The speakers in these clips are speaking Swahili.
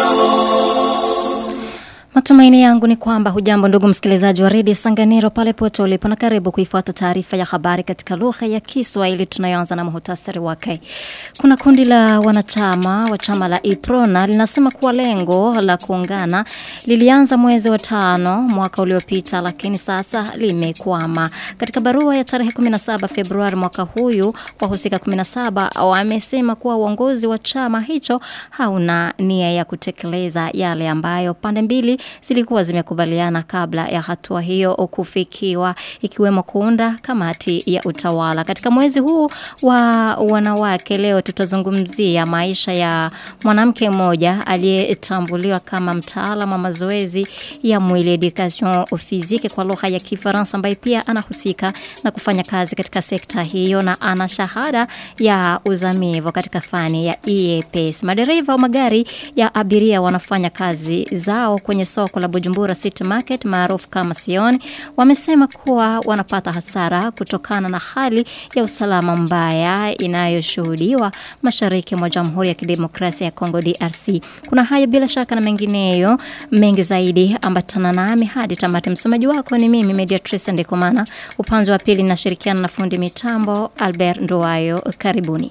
Matumaini yangu ni kwamba hujambo ndugu msikilizaji wa redio Sanganiro pale pote ulipo na karibu kuifuata taarifa ya habari katika lugha ya Kiswahili tunayoanza na muhtasari wake. Kuna kundi la wanachama wa chama la Iprona linasema kuwa lengo la kuungana lilianza mwezi wa tano mwaka uliopita lakini sasa limekwama. Katika barua ya tarehe 17 Februari mwaka huyu wahusika 17 wamesema kuwa uongozi wa chama hicho hauna nia ya kutekeleza yale ambayo pande mbili zilikuwa zimekubaliana kabla ya hatua hiyo kufikiwa ikiwemo kuunda kamati ya utawala. Katika mwezi huu wa wanawake leo tutazungumzia maisha ya mwanamke mmoja aliyetambuliwa kama mtaalamu wa mazoezi ya mwili education physique kwa lugha ya Kifaransa ambaye pia anahusika na kufanya kazi katika sekta hiyo na ana shahada ya uzamivu katika fani ya EAPS. Madereva wa magari ya abiria wanafanya kazi zao kwenye soko la Bujumbura City Market maarufu kama Sioni wamesema kuwa wanapata hasara kutokana na hali ya usalama mbaya inayoshuhudiwa mashariki mwa Jamhuri ya Kidemokrasia ya Kongo DRC. Kuna hayo bila shaka na mengineyo mengi zaidi ambatana nami hadi tamati. Msomaji wako ni mimi Mediatrice Ndekomana. Upande wa pili nashirikiana na fundi mitambo Albert Nduwayo. Karibuni.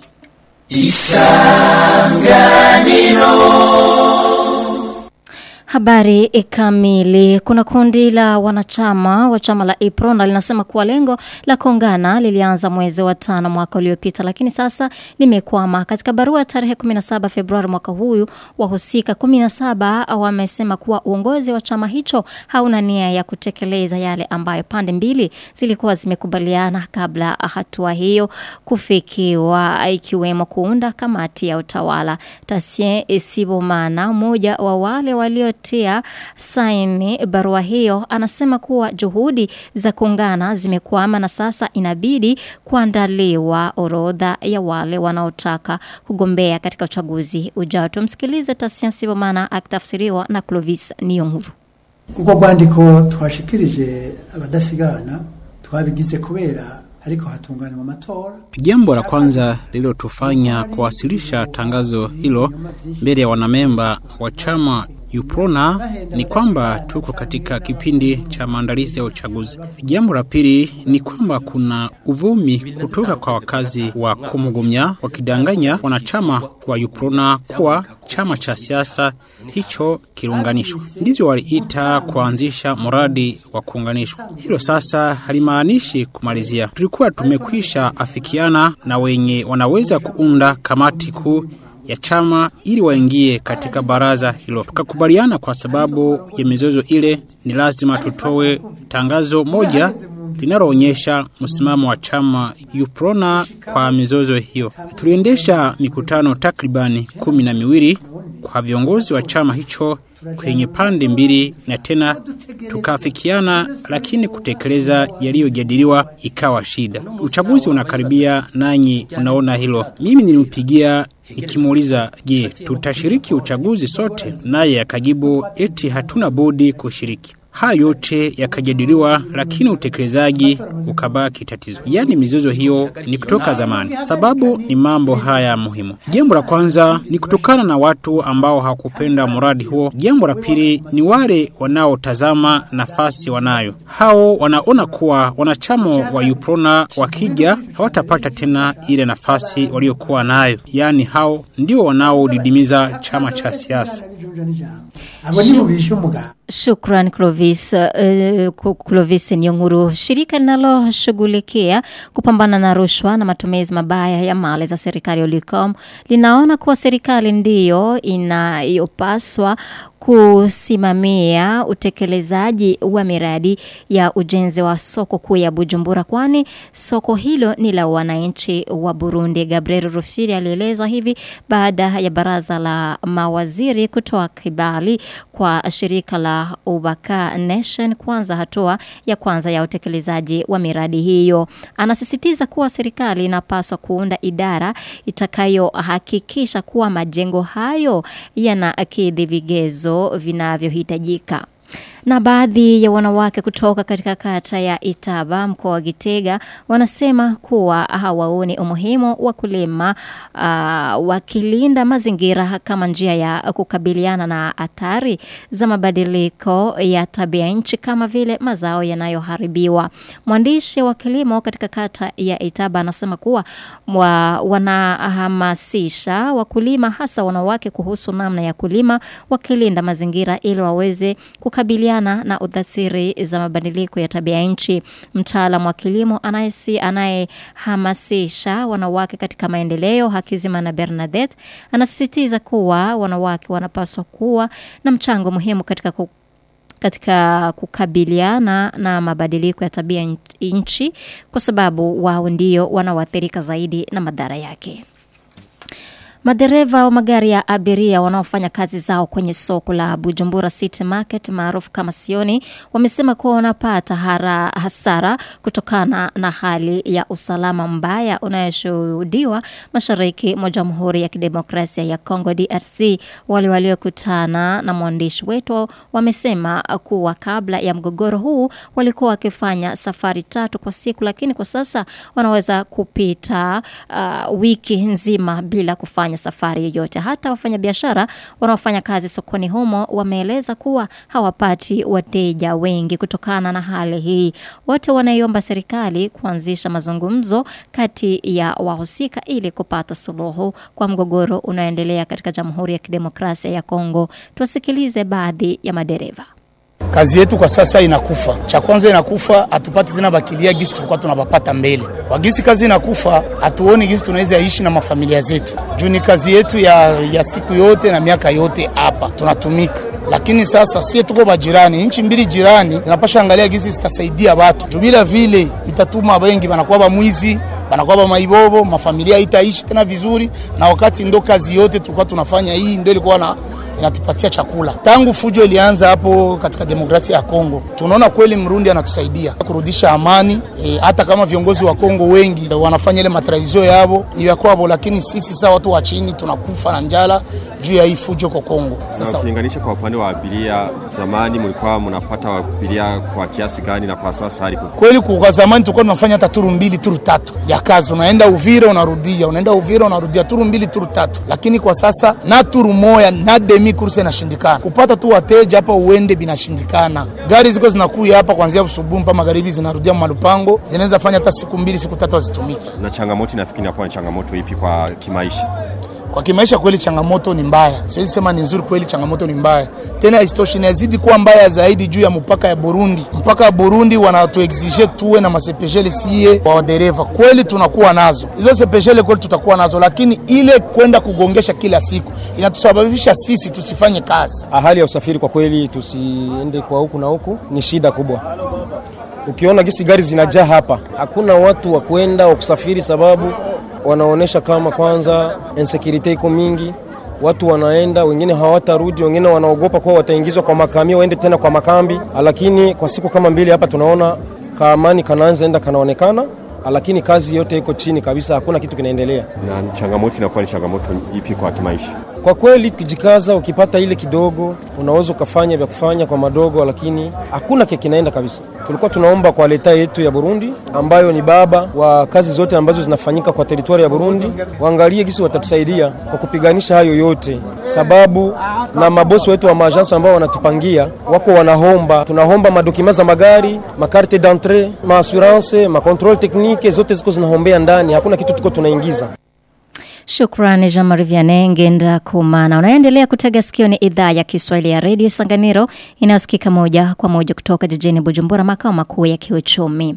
Isanganiro Habari kamili. Kuna kundi la wanachama wa chama la Iprona linasema kuwa lengo la kuungana lilianza mwezi wa tano mwaka uliopita lakini sasa limekwama. Katika barua tarehe 17 Februari mwaka huyu wahusika 17 wamesema kuwa uongozi wa chama hicho hauna nia ya kutekeleza yale ambayo pande mbili zilikuwa zimekubaliana kabla hatua hiyo kufikiwa ikiwemo kuunda kamati ya utawala. Tasien Sibomana mmoja wa wale walio kutia saini barua hiyo anasema kuwa juhudi za kuungana zimekwama na sasa inabidi kuandaliwa orodha ya wale wanaotaka kugombea katika uchaguzi ujao. Tumsikilize Tasia Sibomana akitafsiriwa na Clovis Niyonkuru. Uko rwandiko twashikirije abadasigana twabigize kubera ariko hatunganywa matora. Jambo la kwanza lililotufanya kuwasilisha tangazo hilo mbele ya wanamemba wa chama Uprona ni kwamba tuko katika kipindi cha maandalizi ya uchaguzi. Jambo la pili ni kwamba kuna uvumi kutoka kwa wakazi wa Kumugumya wakidanganya wanachama wa Uprona kuwa chama cha siasa hicho kiunganishwa. Ndivyo waliita kuanzisha mradi wa kuunganishwa. Hilo sasa halimaanishi kumalizia. Tulikuwa tumekwisha afikiana na wenye wanaweza kuunda kamati kuu ya chama ili waingie katika baraza hilo. Tukakubaliana kwa sababu ya mizozo ile ni lazima tutoe tangazo moja linaloonyesha msimamo wa chama Uprona kwa mizozo hiyo. Tuliendesha mikutano takribani kumi na miwili kwa viongozi wa chama hicho kwenye pande mbili na tena tukafikiana, lakini kutekeleza yaliyojadiliwa ikawa shida. Uchaguzi unakaribia, nanyi unaona hilo. Mimi nilimpigia nikimuuliza, je, tutashiriki uchaguzi sote? Naye akajibu eti hatuna budi kushiriki. Haya yote yakajadiliwa, lakini utekelezaji ukabaki tatizo. Yaani mizozo hiyo ni kutoka zamani. Sababu ni mambo haya muhimu. Jambo la kwanza ni kutokana na watu ambao hawakupenda mradi huo. Jambo la pili ni wale wanaotazama nafasi wanayo. Hao wanaona kuwa wanachama wa Uprona wakija hawatapata tena ile nafasi waliokuwa nayo. Yaani hao ndio wanaodidimiza chama cha siasa. Abo ni mubisha umugabo. Shukran Clovis, uh, Clovis Nyonguru. Shirika linaloshughulikia kupambana na rushwa na matumizi mabaya ya mali za serikali Ulicom linaona kuwa serikali ndiyo inayopaswa kusimamia utekelezaji wa miradi ya ujenzi wa soko kuu ya Bujumbura kwani soko hilo ni la wananchi wa Burundi. Gabriel Rufiri alieleza hivi baada ya baraza la mawaziri kutoa kibali kwa shirika la Ubaka Nation kwanza hatua ya kwanza ya utekelezaji wa miradi hiyo. Anasisitiza kuwa serikali inapaswa kuunda idara itakayohakikisha kuwa majengo hayo yanakidhi vigezo vinavyohitajika. Na baadhi ya wanawake kutoka katika kata ya Itaba mkoa wa Gitega wanasema kuwa hawaoni umuhimu wa kulima uh, wakilinda mazingira kama njia ya kukabiliana na athari za mabadiliko ya tabia nchi kama vile mazao yanayoharibiwa. Mwandishi wa kilimo katika kata ya Itaba anasema kuwa wa, wanahamasisha wakulima hasa wanawake kuhusu namna ya kulima wakilinda mazingira ili waweze kukabiliana na udhasiri za mabadiliko ya tabia nchi. Mtaalamu wa kilimo anayesi anayehamasisha wanawake katika maendeleo Hakizima na Bernadette anasisitiza kuwa wanawake wanapaswa kuwa na mchango muhimu katika ku katika kukabiliana na mabadiliko ya tabia nchi kwa sababu wao ndio wanaoathirika zaidi na madhara yake. Madereva wa magari ya abiria wanaofanya kazi zao kwenye soko la Bujumbura City Market maarufu kama Sioni wamesema kuwa wanapata hara, hasara kutokana na hali ya usalama mbaya unayoshuhudiwa mashariki mwa Jamhuri ya Kidemokrasia ya Kongo DRC. Wale waliokutana na mwandishi wetu wamesema kuwa kabla ya mgogoro huu walikuwa wakifanya safari tatu kwa siku, lakini kwa sasa wanaweza kupita uh, wiki nzima bila kufanya safari yoyote. Hata wafanyabiashara wanaofanya kazi sokoni humo wameeleza kuwa hawapati wateja wengi kutokana na hali hii. Wote wanaiomba serikali kuanzisha mazungumzo kati ya wahusika ili kupata suluhu kwa mgogoro unaoendelea katika Jamhuri ya Kidemokrasia ya Kongo. Tuwasikilize baadhi ya madereva. Kazi yetu kwa sasa inakufa. Cha kwanza inakufa, hatupati tena bakilia gisi tulikuwa tunabapata mbele. Kwa gisi kazi inakufa, hatuoni gisi tunaweza ishi na mafamilia zetu. Juu ni kazi yetu ya, ya siku yote na miaka yote hapa tunatumika lakini sasa sie tuko bajirani, nchi mbili jirani zinapasha angalia gisi zitasaidia watu juu bila vile itatuma wengi banakuwa bamwizi banakuwa bamaibobo, mafamilia itaishi tena vizuri, na wakati ndo kazi yote tulikuwa tunafanya hii ndio ilikuwa na inatupatia chakula. Tangu fujo ilianza hapo katika demokrasia ya Kongo, tunaona kweli Mrundi anatusaidia kurudisha amani e, hata kama viongozi wa Kongo wengi wanafanya ile matradisio yabo ya kwabo, lakini sisi sasa watu wa chini tunakufa na njala juu ya hii fujo kwa Kongo. Sasa ukilinganisha kwa upande wa abiria, zamani mlikuwa mnapata abiria kwa kiasi gani na kwa sasa hali kweli? Kwa zamani tulikuwa tunafanya hata turu mbili turu tatu ya kazi, unaenda Uvira unarudia, unaenda Uvira unarudia, turu mbili turu tatu, lakini kwa sasa na turu moya na demi kurse inashindikana kupata tu wateja hapa uende binashindikana. Gari ziko zinakuya hapa kuanzia asubuhi mpaka magharibi, zinarudia malupango, zinaweza fanya hata siku mbili siku tatu hazitumiki. Na changamoto inafikiri inakuwa ni changamoto ipi kwa kimaisha? Kwa kimaisha kweli changamoto ni mbaya, siwezi sema ni nzuri, kweli changamoto ni mbaya. Tena isitoshe inazidi kuwa mbaya zaidi juu ya mpaka ya Burundi. Mpaka ya Burundi wanatuexige tuwe na masepeshele sie wa dereva, kweli tunakuwa nazo hizo sepeshele, kweli tutakuwa nazo, lakini ile kwenda kugongesha kila siku inatusababisha sisi tusifanye kazi. Hali ya usafiri kwa kweli, tusiende kwa huku na huku, ni shida kubwa. Ukiona gisi gari zinajaa hapa, hakuna watu wa kwenda wa kusafiri sababu wanaonesha kama kwanza insecurity iko mingi, watu wanaenda, wengine hawatarudi, wengine wanaogopa kuwa wataingizwa kwa makamio, waende tena kwa makambi. Lakini kwa siku kama mbili hapa tunaona kaamani kanaanza enda kanaonekana, lakini kazi yote iko chini kabisa, hakuna kitu kinaendelea. Na changamoto inakuwa ni changamoto ipi kwa kimaisha? Kwa kweli ukijikaza, ukipata ile kidogo, unaweza ukafanya vya kufanya kwa madogo, lakini hakuna kile kinaenda kabisa. Tulikuwa tunaomba kwa leta yetu ya Burundi, ambayo ni baba wa kazi zote ambazo zinafanyika kwa teritwari ya Burundi, waangalie gisi watatusaidia kwa kupiganisha hayo yote, sababu na mabosi wetu wa maajansi ambao wanatupangia wako wanahomba, tunahomba madokima za magari, makarte d'entrée, maassurance, makontrole teknike, zote ziko zinahombea ndani, hakuna kitu tuko tunaingiza. Shukrani Jean-Marie Vianney Ngenda Kumana. Unaendelea kutega sikio ni idhaa ya Kiswahili ya Radio Sanganiro inayosikika moja kwa moja kutoka jijini Bujumbura makao makuu ya kiuchumi.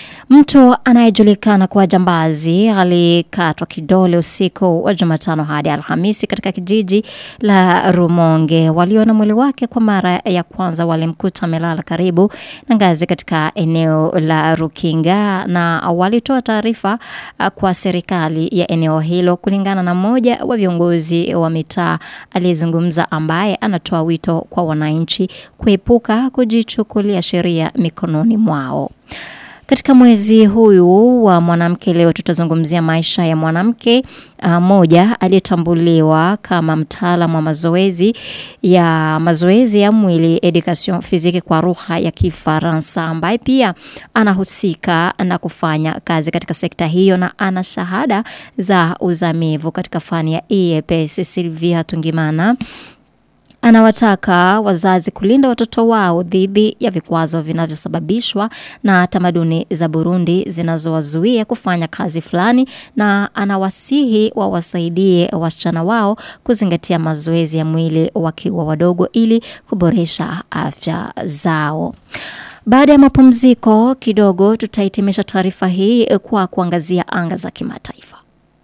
Mtu anayejulikana kwa jambazi alikatwa kidole usiku wa Jumatano hadi Alhamisi katika kijiji la Rumonge. Waliona mwili wake kwa mara ya kwanza walimkuta amelala karibu na ngazi katika eneo la Rukinga na walitoa taarifa kwa serikali ya eneo hilo kulingana na mmoja wa viongozi wa mitaa aliyezungumza ambaye anatoa wito kwa wananchi kuepuka kujichukulia sheria mikononi mwao. Katika mwezi huyu wa mwanamke leo tutazungumzia maisha ya mwanamke uh, moja aliyetambuliwa kama mtaalamu wa mazoezi ya mazoezi ya mwili education physique kwa lugha ya Kifaransa ambaye pia anahusika na kufanya kazi katika sekta hiyo na ana shahada za uzamivu katika fani ya EAPS Silvia Tungimana Anawataka wazazi kulinda watoto wao dhidi ya vikwazo vinavyosababishwa na tamaduni za Burundi zinazowazuia kufanya kazi fulani na anawasihi wawasaidie wasichana wao kuzingatia mazoezi ya mwili wakiwa wadogo ili kuboresha afya zao. Baada ya mapumziko kidogo tutahitimisha taarifa hii kwa kuangazia anga za kimataifa.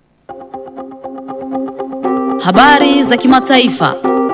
Habari za kimataifa.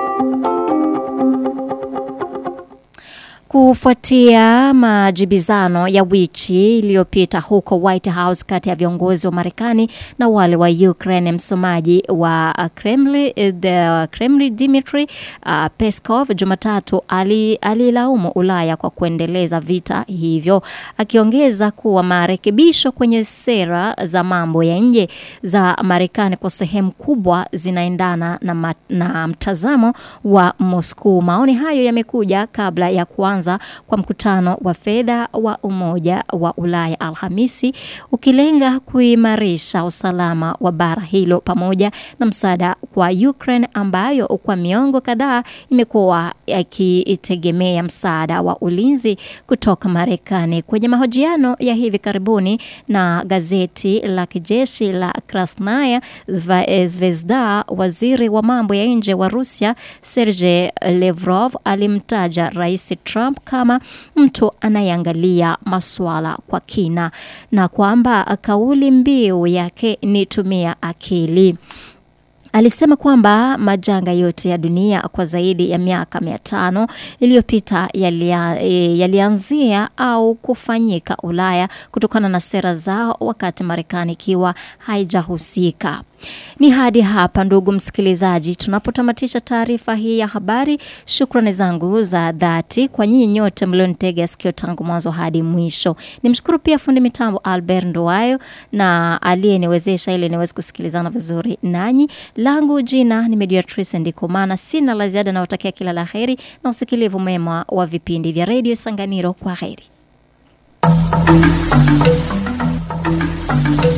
Kufuatia majibizano ya wiki iliyopita huko White House kati ya viongozi wa Marekani na wale wa Ukraine, msomaji wa Kremlin, the Kremlin Dmitry uh, Peskov Jumatatu alilaumu ali Ulaya kwa kuendeleza vita hivyo, akiongeza kuwa marekebisho kwenye sera za mambo ya nje za Marekani kwa sehemu kubwa zinaendana na, ma, na mtazamo wa Moscow. Maoni hayo yamekuja kabla ya kuanza kuanza kwa mkutano wa fedha wa Umoja wa Ulaya Alhamisi ukilenga kuimarisha usalama wa bara hilo pamoja na msaada kwa Ukraine ambayo kwa miongo kadhaa imekuwa ikitegemea msaada wa ulinzi kutoka Marekani. Kwenye mahojiano ya hivi karibuni na gazeti la kijeshi la Krasnaya Zvezda, waziri wa mambo ya nje wa Rusia Sergei Lavrov alimtaja Rais Trump kama mtu anayeangalia masuala kwa kina na kwamba kauli mbiu yake ni tumia akili. Alisema kwamba majanga yote ya dunia kwa zaidi ya miaka mia tano iliyopita yalianzia yali au kufanyika Ulaya kutokana na sera zao wakati Marekani ikiwa haijahusika. Ni hadi hapa ndugu msikilizaji tunapotamatisha taarifa hii ya habari. Shukrani zangu za dhati kwa nyinyi nyote mlionitega sikio tangu mwanzo hadi mwisho. Nimshukuru pia fundi mitambo Albert Ndoayo na aliyeniwezesha ili niweze kusikilizana vizuri nanyi. Langu jina ni Mediatrice Ndikomana. Sina la ziada na watakia kila la heri na usikilivu mema wa vipindi vya Radio Sanganiro kwa heri.